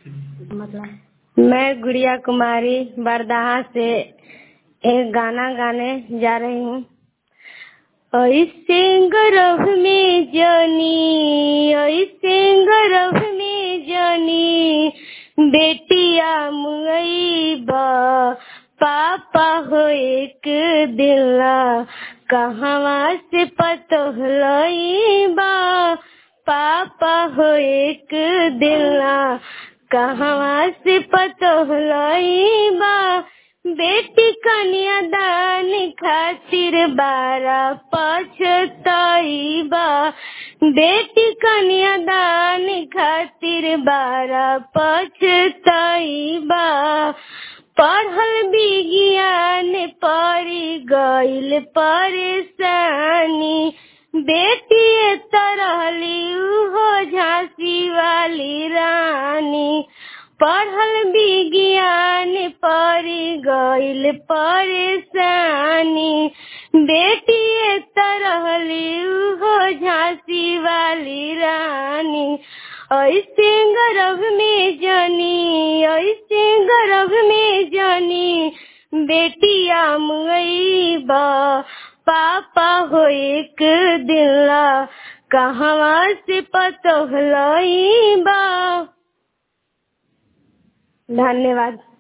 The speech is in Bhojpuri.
मैं गुड़िया कुमारी बरदाहा से एक गाना गाने जा रही हूँ ऐसे गर्भ में जनी ऐसे गर्भ में जनी बेटिया मुई बा पापा हो एक दिला कहवा से पतोहलई बा पापा हो एक दिला कहवा से पतोहलई बा बेटी कन्या दान खातिर बारा पछतई बा बेटी कन्या दान खातिर बारा पछतई बा पढ़ल विज्ञान पड़ी गईल परेशानी बेटी तरहली हो झांसी वाली रानी पढ़ल विज्ञान पड़ी गईल परेशानी बेटी तरहली हो झांसी वाली रानी ऐसे गर्भ में जनी ऐसे गर्भ में जनी बेटिया मुई बा पापा हो एक दिला कहवा से पतोहलई बा धन्यवाद